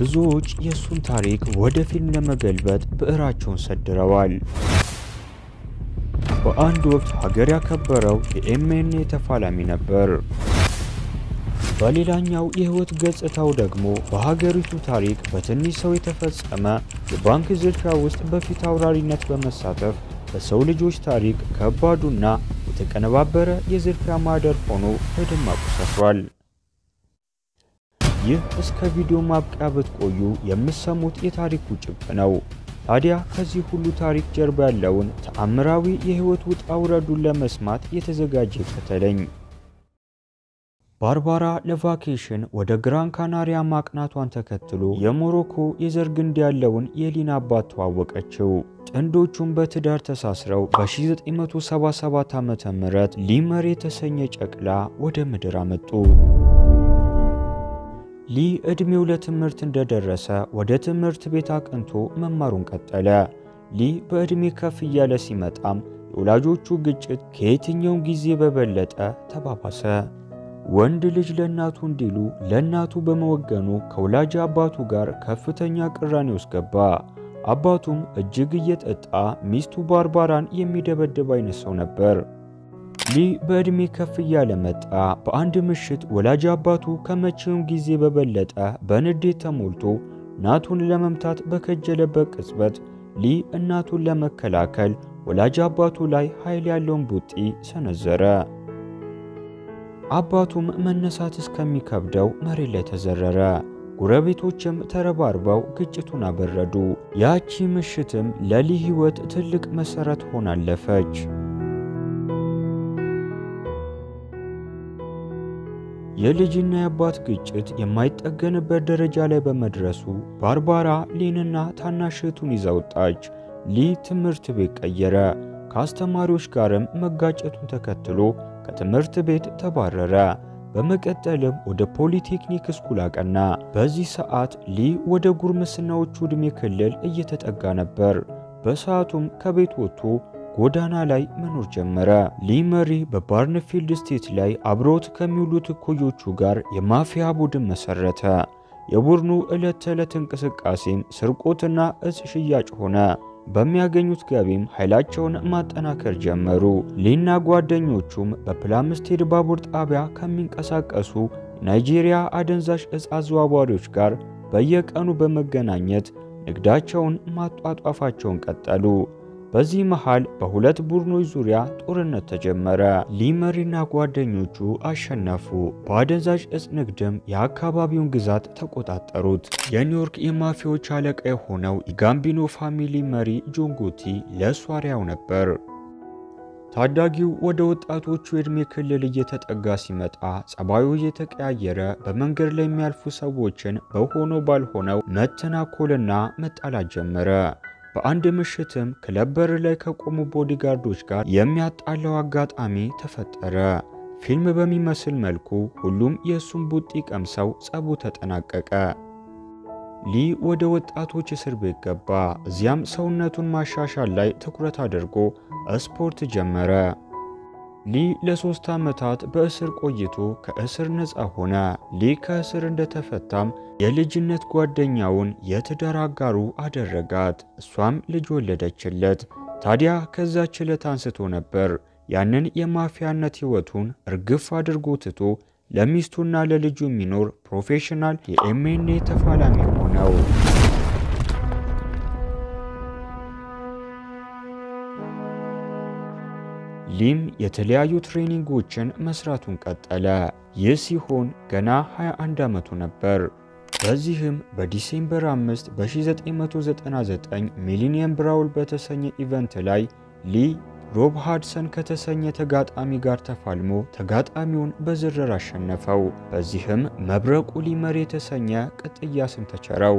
ብዙዎች የእሱን ታሪክ ወደ ፊልም ለመገልበጥ ብዕራቸውን ሰድረዋል። በአንድ ወቅት ሀገር ያከበረው የኤምኤንኤ ተፋላሚ ነበር። በሌላኛው የህይወት ገጽታው ደግሞ በሀገሪቱ ታሪክ በትንሽ ሰው የተፈጸመ የባንክ ዝርፊያ ውስጥ በፊት አውራሪነት በመሳተፍ በሰው ልጆች ታሪክ ከባዱና የተቀነባበረ የዝርፊያ ማህደር ሆኖ በደማቁ ሰፍሯል። ይህ እስከ ቪዲዮ ማብቂያ ብትቆዩ የምትሰሙት የታሪኩ ጭብጥ ነው። ታዲያ ከዚህ ሁሉ ታሪክ ጀርባ ያለውን ተአምራዊ የህይወት ውጣ ውረዱን ለመስማት የተዘጋጀ ይከተለኝ። ባርባራ ለቫኬሽን ወደ ግራን ካናሪያ ማቅናቷን ተከትሎ የሞሮኮ የዘር ግንድ ያለውን የሊን አባት ተዋወቀችው። ጥንዶቹም በትዳር ተሳስረው በ1977 ዓ.ም ሊመር የተሰኘ ጨቅላ ወደ ምድር አመጡ። ሊ ዕድሜው ለትምህርት እንደደረሰ ወደ ትምህርት ቤት አቅንቶ መማሩን ቀጠለ። ሊ በዕድሜ ከፍ እያለ ሲመጣም የወላጆቹ ግጭት ከየትኛውም ጊዜ በበለጠ ተባባሰ። ወንድ ልጅ ለእናቱ እንዲሉ ለእናቱ በመወገኑ ከወላጅ አባቱ ጋር ከፍተኛ ቅራኔ ውስጥ ገባ። አባቱም እጅግ እየጠጣ ሚስቱ ባርባራን የሚደበድብ አይነት ሰው ነበር። ሊ በዕድሜ ከፍ እያለ መጣ። በአንድ ምሽት ወላጅ አባቱ ከመቼውም ጊዜ በበለጠ በንዴት ተሞልቶ እናቱን ለመምታት በከጀለበት ቅጽበት ሊ እናቱን ለመከላከል ወላጅ አባቱ ላይ ኃይል ያለውን ቡጢ ሰነዘረ። አባቱም መነሳት እስከሚከብደው መሬት ላይ ተዘረረ። ጎረቤቶችም ተረባርበው ግጭቱን አበረዱ። ያቺ ምሽትም ለሊ ሕይወት ትልቅ መሠረት ሆና አለፈች። የልጅና የአባት ግጭት የማይጠገንበት ደረጃ ላይ በመድረሱ ባርባራ ሊንና ታናሽ እህቱን ይዛ ወጣች። ሊ ትምህርት ቤት ቀየረ። ከአስተማሪዎች ጋርም መጋጨቱን ተከትሎ ከትምህርት ቤት ተባረረ። በመቀጠልም ወደ ፖሊቴክኒክ ስኩል አቀና። በዚህ ሰዓት ሊ ወደ ጉርምስናዎቹ ዕድሜ ክልል እየተጠጋ ነበር። በሰዓቱም ከቤት ወጥቶ ጎዳና ላይ መኖር ጀመረ። ሊ መሪ በባርንፊልድ ስቴት ላይ አብሮት ከሚውሉት እኩዮቹ ጋር የማፊያ ቡድን መሰረተ። የቡድኑ ዕለት ተዕለት እንቅስቃሴም ስርቆትና እጽ ሽያጭ ሆነ። በሚያገኙት ገቢም ኃይላቸውን ማጠናከር ጀመሩ። ሊና ጓደኞቹም በፕላምስቴድ ባቡር ጣቢያ ከሚንቀሳቀሱ ናይጄሪያ አደንዛዥ እጽ አዘዋዋሪዎች ጋር በየቀኑ በመገናኘት ንግዳቸውን ማጧጧፋቸውን ቀጠሉ። በዚህ መሃል በሁለት ቡድኖች ዙሪያ ጦርነት ተጀመረ። ሊመሪና ጓደኞቹ አሸነፉ። በአደንዛዥ እጽ ንግድም የአካባቢውን ግዛት ተቆጣጠሩት። የኒውዮርክ የማፊያዎች አለቃ የሆነው የጋምቢኖ ፋሚሊ መሪ ጆንጎቲ ለእሱ አርአያው ነበር። ታዳጊው ወደ ወጣቶቹ የዕድሜ ክልል እየተጠጋ ሲመጣ ጸባዩ እየተቀያየረ በመንገድ ላይ የሚያልፉ ሰዎችን በሆነው ባልሆነው መተናኮልና መጣላት ጀመረ። በአንድ ምሽትም ክለብ በር ላይ ከቆሙ ቦዲጋርዶች ጋር የሚያጣላው አጋጣሚ ተፈጠረ። ፊልም በሚመስል መልኩ ሁሉም የእሱን ቡጢ ቀምሰው ጸቡ ተጠናቀቀ። ሊ ወደ ወጣቶች እስር ቤት ገባ። እዚያም ሰውነቱን ማሻሻል ላይ ትኩረት አድርጎ ስፖርት ጀመረ። ሊ ለሶስት ዓመታት በእስር ቆይቶ ከእስር ነፃ ሆነ። ሊ ከእስር እንደተፈታም የልጅነት ጓደኛውን የትዳር አጋሩ አደረጋት። እሷም ልጅ ወለደችለት። ታዲያ ከዛች ዕለት አንስቶ ነበር ያንን የማፊያነት ሕይወቱን እርግፍ አድርጎ ትቶ ለሚስቱና ለልጁ የሚኖር ፕሮፌሽናል የኤምኤንኤ ተፋላሚ ሆነው። ሊም የተለያዩ ትሬኒንጎችን መስራቱን ቀጠለ። ይህ ሲሆን ገና 21 ዓመቱ ነበር። በዚህም በዲሴምበር 5 በ1999 ሚሊኒየም ብራውል በተሰኘ ኢቨንት ላይ ሊ ሮብ ሃድሰን ከተሰኘ ተጋጣሚ ጋር ተፋልሞ ተጋጣሚውን በዝርር አሸነፈው። በዚህም መብረቁ ሊመር የተሰኘ ቅጥያ ስም ተቸረው።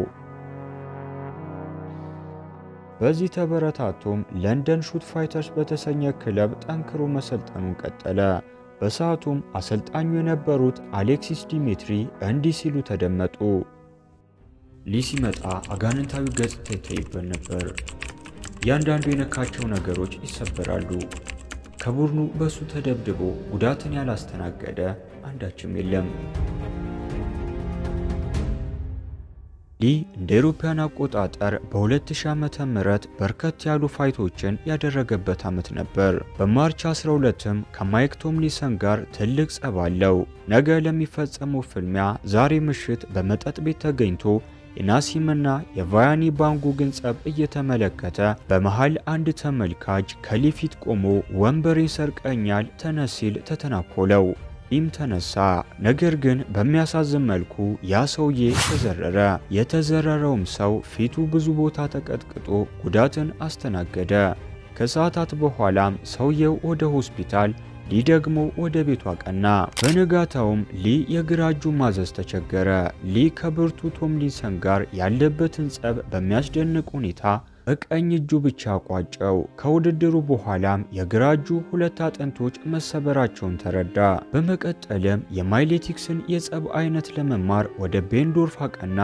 በዚህ ተበረታቶም ለንደን ሹት ፋይተርስ በተሰኘ ክለብ ጠንክሮ መሰልጠኑን ቀጠለ። በሰዓቱም አሰልጣኙ የነበሩት አሌክሲስ ዲሜትሪ እንዲህ ሲሉ ተደመጡ። ሊ ሲመጣ አጋንንታዊ ገጽታ ይታይበት ነበር። እያንዳንዱ የነካቸው ነገሮች ይሰበራሉ። ከቡድኑ በሱ ተደብድቦ ጉዳትን ያላስተናገደ አንዳችም የለም። ሊ ሊ እንደ አውሮፓውያን አቆጣጠር በ2000 ዓመተ ምህረት በርከት ያሉ ፋይቶችን ያደረገበት ዓመት ነበር። በማርች 12ም ከማይክ ቶምሊንሰን ጋር ትልቅ ጸብ አለው። ነገ ለሚፈጸመው ፍልሚያ ዛሬ ምሽት በመጠጥ ቤት ተገኝቶ የናሲምና የቫያኒ ባንጉግን ጸብ እየተመለከተ በመሃል አንድ ተመልካች ከሊ ፊት ቆሞ ወንበሬን ሰርቀኛል ተነስ ሲል ተተናኮለው። ሊም ተነሳ። ነገር ግን በሚያሳዝን መልኩ ያ ሰውዬ ተዘረረ። የተዘረረውም ሰው ፊቱ ብዙ ቦታ ተቀጥቅጦ ጉዳትን አስተናገደ። ከሰዓታት በኋላም ሰውየው ወደ ሆስፒታል ሊ ደግሞ ወደ ቤቱ አቀና። በነጋታውም ሊ የግራ እጁ ማዘዝ ተቸገረ። ሊ ከብርቱ ቶምሊንሰን ጋር ያለበትን ጸብ በሚያስደንቅ ሁኔታ በቀኝ እጁ ብቻ ቋጨው። ከውድድሩ በኋላም የግራ እጁ ሁለት አጥንቶች መሰበራቸውን ተረዳ። በመቀጠልም የማይሌቲክስን የጸብ አይነት ለመማር ወደ ቤንዶርፍ አቀና።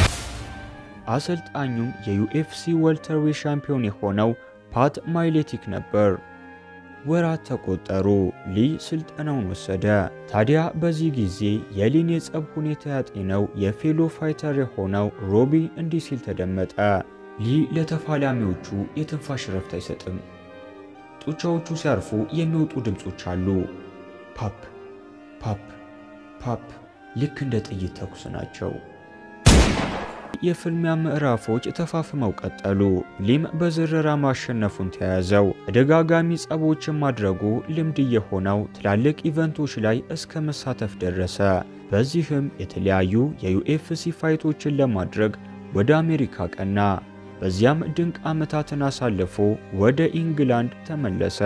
አሰልጣኙም የዩኤፍሲ ወልተርዌት ሻምፒዮን የሆነው ፓት ማይሌቲክ ነበር። ወራት ተቆጠሩ። ሊ ስልጠናውን ወሰደ። ታዲያ በዚህ ጊዜ የሊን የጸብ ሁኔታ ያጤነው የፌሎ ፋይተር የሆነው ሮቢ እንዲህ ሲል ተደመጠ። ሊ ለተፋላሚዎቹ የትንፋሽ ረፍት አይሰጥም። ጡንቻዎቹ ሲያርፉ የሚወጡ ድምፆች አሉ። ፓፕ ፓፕ ፓፕ፣ ልክ እንደ ጥይት ተኩስ ናቸው። የፍልሚያ ምዕራፎች ተፋፍመው ቀጠሉ። ሊም በዝረራ ማሸነፉን ተያያዘው። ተደጋጋሚ ጸቦችን ማድረጉ ልምድ የሆነው ትላልቅ ኢቨንቶች ላይ እስከ መሳተፍ ደረሰ። በዚህም የተለያዩ የዩኤፍሲ ፋይቶችን ለማድረግ ወደ አሜሪካ ቀና። በዚያም ድንቅ ዓመታትን አሳልፎ ወደ ኢንግላንድ ተመለሰ።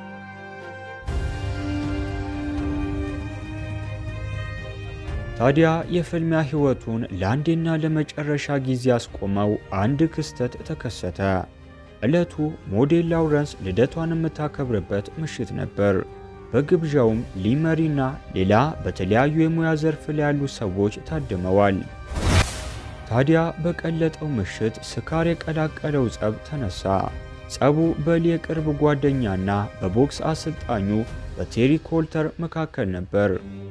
ታዲያ የፍልሚያ ሕይወቱን ለአንዴና ለመጨረሻ ጊዜ ያስቆመው አንድ ክስተት ተከሰተ። ዕለቱ ሞዴል ላውረንስ ልደቷን የምታከብርበት ምሽት ነበር። በግብዣውም ሊመሪና ሌላ በተለያዩ የሙያ ዘርፍ ላይ ያሉ ሰዎች ታድመዋል። ታዲያ በቀለጠው ምሽት ስካር የቀላቀለው ጸብ ተነሳ። ጸቡ በሊ የቅርብ ጓደኛና በቦክስ አሰልጣኙ በቴሪ ኮልተር መካከል ነበር።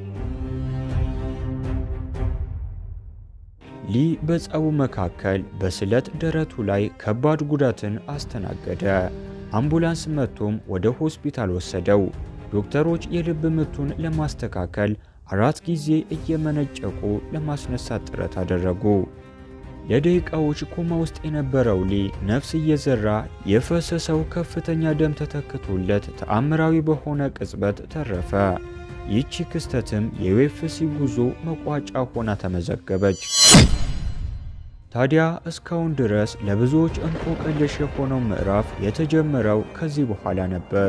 ሊ በጸቡ መካከል በስለት ደረቱ ላይ ከባድ ጉዳትን አስተናገደ። አምቡላንስ መጥቶም ወደ ሆስፒታል ወሰደው። ዶክተሮች የልብ ምቱን ለማስተካከል አራት ጊዜ እየመነጨቁ ለማስነሳት ጥረት አደረጉ። ለደቂቃዎች ኮማ ውስጥ የነበረው ሊ ነፍስ እየዘራ የፈሰሰው ከፍተኛ ደም ተተክቶለት ተአምራዊ በሆነ ቅጽበት ተረፈ። ይህቺ ክስተትም የዩኤፍሲ ጉዞ መቋጫ ሆና ተመዘገበች። ታዲያ እስካሁን ድረስ ለብዙዎች እንቆቅልሽ የሆነው ምዕራፍ የተጀመረው ከዚህ በኋላ ነበር።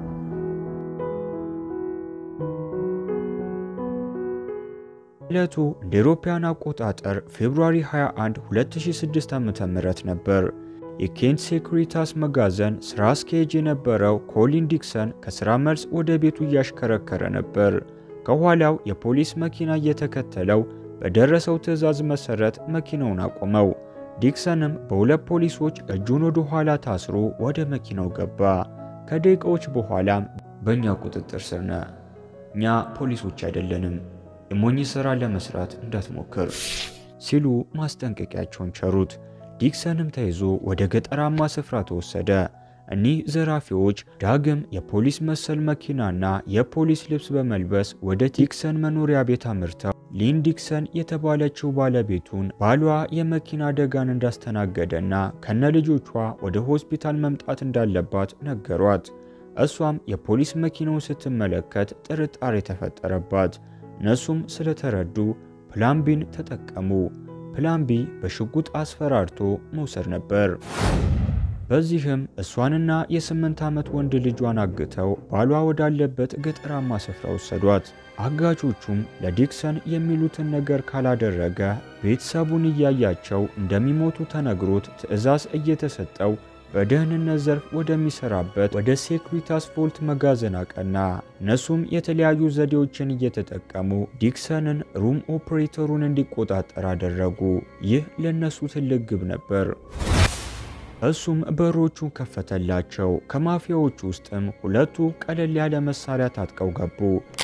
ዕለቱ እንደ አውሮፓውያን አቆጣጠር ፌብሩዋሪ 21 2006 ዓ.ም ነበር። የኬንት ሴኩሪታስ መጋዘን ሥራ አስኪያጅ የነበረው ኮሊን ዲክሰን ከሥራ መልስ ወደ ቤቱ እያሽከረከረ ነበር። ከኋላው የፖሊስ መኪና እየተከተለው በደረሰው ትዕዛዝ መሠረት መኪናውን አቆመው። ዲክሰንም በሁለት ፖሊሶች እጁን ወደ ኋላ ታስሮ ወደ መኪናው ገባ። ከደቂቃዎች በኋላም በእኛ ቁጥጥር ስር ነህ፣ እኛ ፖሊሶች አይደለንም፣ የሞኝ ሥራ ለመስራት እንዳትሞክር ሲሉ ማስጠንቀቂያቸውን ቸሩት። ዲክሰንም ተይዞ ወደ ገጠራማ ስፍራ ተወሰደ። እኒህ ዘራፊዎች ዳግም የፖሊስ መሰል መኪናና የፖሊስ ልብስ በመልበስ ወደ ዲክሰን መኖሪያ ቤት አምርተው ሊን ዲክሰን የተባለችው ባለቤቱን ባሏ የመኪና አደጋን እንዳስተናገደና ከነ ልጆቿ ወደ ሆስፒታል መምጣት እንዳለባት ነገሯት። እሷም የፖሊስ መኪናውን ስትመለከት ጥርጣሬ ተፈጠረባት። እነሱም ስለተረዱ ፕላን ቢን ተጠቀሙ። ፕላን ቢ በሽጉጥ አስፈራርቶ መውሰድ ነበር። በዚህም እሷንና የስምንት ዓመት ወንድ ልጇን አግተው ባሏ ወዳለበት ገጠራማ ስፍራ ወሰዷት። አጋቾቹም ለዲክሰን የሚሉትን ነገር ካላደረገ ቤተሰቡን እያያቸው እንደሚሞቱ ተነግሮት ትዕዛዝ እየተሰጠው በደህንነት ዘርፍ ወደሚሰራበት ወደ ሴኩሪታስ ቮልት መጋዘን አቀና። እነሱም የተለያዩ ዘዴዎችን እየተጠቀሙ ዲክሰንን ሩም ኦፕሬተሩን እንዲቆጣጠር አደረጉ። ይህ ለእነሱ ትልቅ ግብ ነበር። እሱም በሮቹን ከፈተላቸው። ከማፊያዎቹ ውስጥም ሁለቱ ቀለል ያለ መሳሪያ ታጥቀው ገቡ።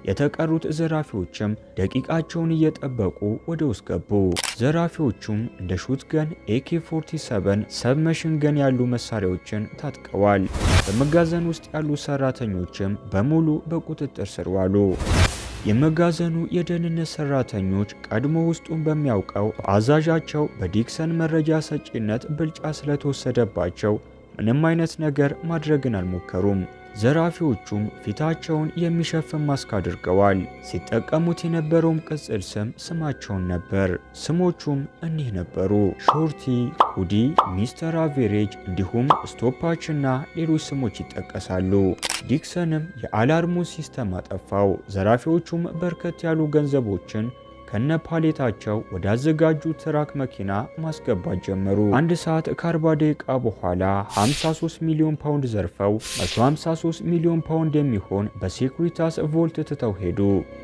የተቀሩት ዘራፊዎችም ደቂቃቸውን እየጠበቁ ወደ ውስጥ ገቡ። ዘራፊዎቹም እንደ ሹትገን፣ ኤኬ 47 ሰብመሽን ገን ያሉ መሳሪያዎችን ታጥቀዋል። በመጋዘን ውስጥ ያሉ ሰራተኞችም በሙሉ በቁጥጥር ስር ዋሉ። የመጋዘኑ የደህንነት ሰራተኞች ቀድሞ ውስጡን በሚያውቀው አዛዣቸው በዲክሰን መረጃ ሰጪነት ብልጫ ስለተወሰደባቸው ምንም አይነት ነገር ማድረግን አልሞከሩም። ዘራፊዎቹም ፊታቸውን የሚሸፍን ማስክ አድርገዋል። ሲጠቀሙት የነበረውም ቅጽል ስም ስማቸውን ነበር። ስሞቹም እኒህ ነበሩ፣ ሾርቲ፣ ኩዲ፣ ሚስተር አቬሬጅ እንዲሁም ስቶፓች እና ሌሎች ስሞች ይጠቀሳሉ። ዲክሰንም የአላርሙን ሲስተም አጠፋው። ዘራፊዎቹም በርከት ያሉ ገንዘቦችን ከነ ፓሌታቸው ወዳዘጋጁ ትራክ መኪና ማስገባት ጀመሩ። አንድ ሰዓት ከ40 ደቂቃ በኋላ 53 ሚሊዮን ፓውንድ ዘርፈው 153 ሚሊዮን ፓውንድ የሚሆን በሴኩሪታስ ቮልት ትተው ሄዱ።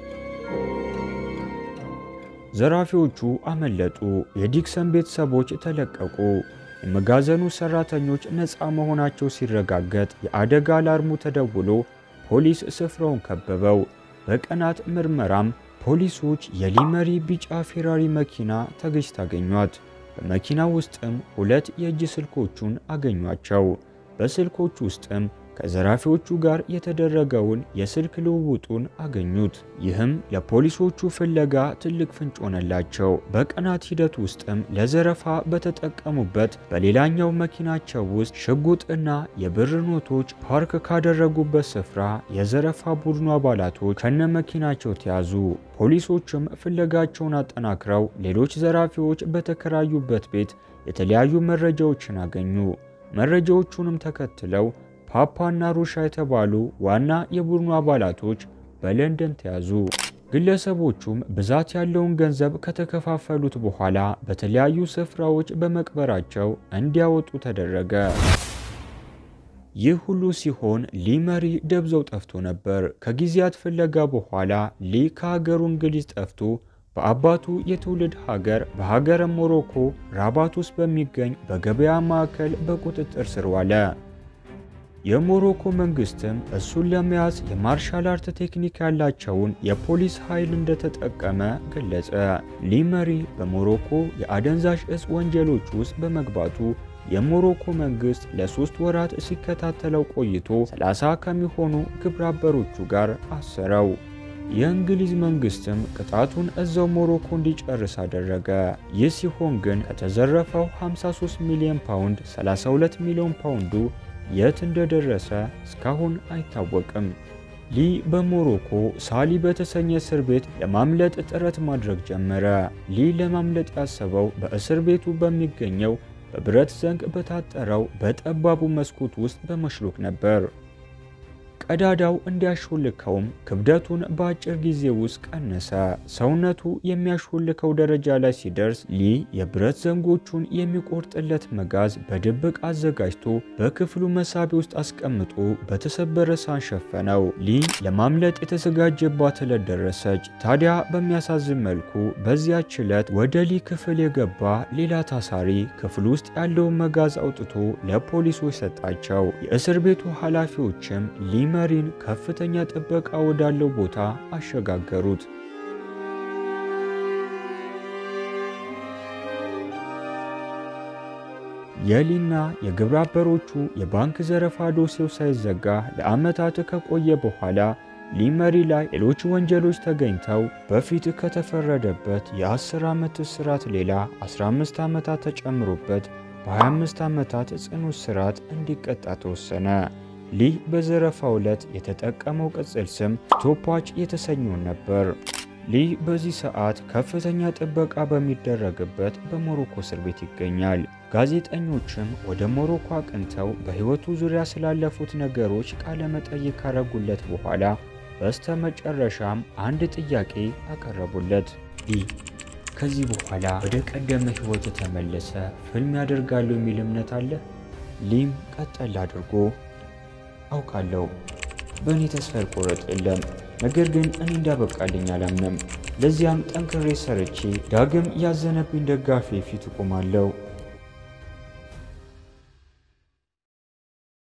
ዘራፊዎቹ አመለጡ። የዲክሰን ቤተሰቦች ተለቀቁ። የመጋዘኑ ሰራተኞች ነፃ መሆናቸው ሲረጋገጥ የአደጋ አላርሙ ተደውሎ ፖሊስ ስፍራውን ከበበው። በቀናት ምርመራም ፖሊሶች የሊመሪ ቢጫ ፌራሪ መኪና ተገጭታ አገኟት። በመኪናው ውስጥም ሁለት የእጅ ስልኮቹን አገኟቸው። በስልኮቹ ውስጥም ከዘራፊዎቹ ጋር የተደረገውን የስልክ ልውውጡን አገኙት። ይህም ለፖሊሶቹ ፍለጋ ትልቅ ፍንጭ ሆነላቸው። በቀናት ሂደት ውስጥም ለዘረፋ በተጠቀሙበት በሌላኛው መኪናቸው ውስጥ ሽጉጥና የብር ኖቶች ፓርክ ካደረጉበት ስፍራ የዘረፋ ቡድኑ አባላቶች ከነ መኪናቸው ተያዙ። ፖሊሶችም ፍለጋቸውን አጠናክረው ሌሎች ዘራፊዎች በተከራዩበት ቤት የተለያዩ መረጃዎችን አገኙ። መረጃዎቹንም ተከትለው ፓፓና ሩሻ የተባሉ ዋና የቡድኑ አባላቶች በለንደን ተያዙ። ግለሰቦቹም ብዛት ያለውን ገንዘብ ከተከፋፈሉት በኋላ በተለያዩ ስፍራዎች በመቅበራቸው እንዲያወጡ ተደረገ። ይህ ሁሉ ሲሆን ሊ መሪ ደብዘው ጠፍቶ ነበር። ከጊዜያት ፍለጋ በኋላ ሊ ከሀገሩ እንግሊዝ ጠፍቶ በአባቱ የትውልድ ሀገር በሀገረ ሞሮኮ ራባት ውስጥ በሚገኝ በገበያ ማዕከል በቁጥጥር ስር ዋለ። የሞሮኮ መንግስትም እሱን ለመያዝ የማርሻል አርት ቴክኒክ ያላቸውን የፖሊስ ኃይል እንደተጠቀመ ገለጸ። ሊ መሪ በሞሮኮ የአደንዛዥ እጽ ወንጀሎች ውስጥ በመግባቱ የሞሮኮ መንግስት ለሶስት ወራት ሲከታተለው ቆይቶ 30 ከሚሆኑ ግብረ አበሮቹ ጋር አሰረው። የእንግሊዝ መንግስትም ቅጣቱን እዛው ሞሮኮ እንዲጨርስ አደረገ። ይህ ሲሆን ግን ከተዘረፈው 53 ሚሊዮን ፓውንድ 32 ሚሊዮን ፓውንዱ የት እንደደረሰ እስካሁን አይታወቅም። ሊ በሞሮኮ ሳሊ በተሰኘ እስር ቤት ለማምለጥ ጥረት ማድረግ ጀመረ። ሊ ለማምለጥ ያሰበው በእስር ቤቱ በሚገኘው በብረት ዘንግ በታጠረው በጠባቡ መስኮት ውስጥ በመሽሎክ ነበር። ቀዳዳው እንዲያሾልከውም ክብደቱን በአጭር ጊዜ ውስጥ ቀነሰ። ሰውነቱ የሚያሾልከው ደረጃ ላይ ሲደርስ ሊ የብረት ዘንጎቹን የሚቆርጥለት መጋዝ በድብቅ አዘጋጅቶ በክፍሉ መሳቢያ ውስጥ አስቀምጦ በተሰበረ ሳህን ሸፈነው። ሊ ለማምለጥ የተዘጋጀባት ዕለት ደረሰች። ታዲያ በሚያሳዝን መልኩ በዚያች ዕለት ወደ ሊ ክፍል የገባ ሌላ ታሳሪ ክፍል ውስጥ ያለውን መጋዝ አውጥቶ ለፖሊሶች ሰጣቸው። የእስር ቤቱ ኃላፊዎችም ሊ መሪን ከፍተኛ ጥበቃ ወዳለው ቦታ አሸጋገሩት። የሊና የግብረ አበሮቹ የባንክ ዘረፋ ዶሴው ሳይዘጋ ለዓመታት ከቆየ በኋላ ሊ መሪ ላይ ሌሎች ወንጀሎች ተገኝተው በፊት ከተፈረደበት የ10 ዓመት እስራት ሌላ 15 ዓመታት ተጨምሮበት በ25 ዓመታት ጽኑ እስራት እንዲቀጣ ተወሰነ። ሊ በዘረፋው ዕለት የተጠቀመው ቅጽል ስም ስቶፓች የተሰኘውን ነበር። ሊ በዚህ ሰዓት ከፍተኛ ጥበቃ በሚደረግበት በሞሮኮ እስር ቤት ይገኛል። ጋዜጠኞችም ወደ ሞሮኮ አቅንተው በሕይወቱ ዙሪያ ስላለፉት ነገሮች ቃለ መጠይቅ ካረጉለት በኋላ በስተ መጨረሻም አንድ ጥያቄ አቀረቡለት። ሊ ከዚህ በኋላ ወደ ቀደመ ሕይወት ተመለሰ ፊልም ያደርጋሉ የሚል እምነት አለ? ሊም ቀጠል አድርጎ አውቃለሁ በእኔ ተስፋ ይቆረጥ የለም ነገር ግን እኔ እንዳበቃልኝ አላምንም። ለዚያም ጠንክሬ ሰርቼ ዳግም ያዘነብኝ ደጋፊ ፊት እቆማለሁ።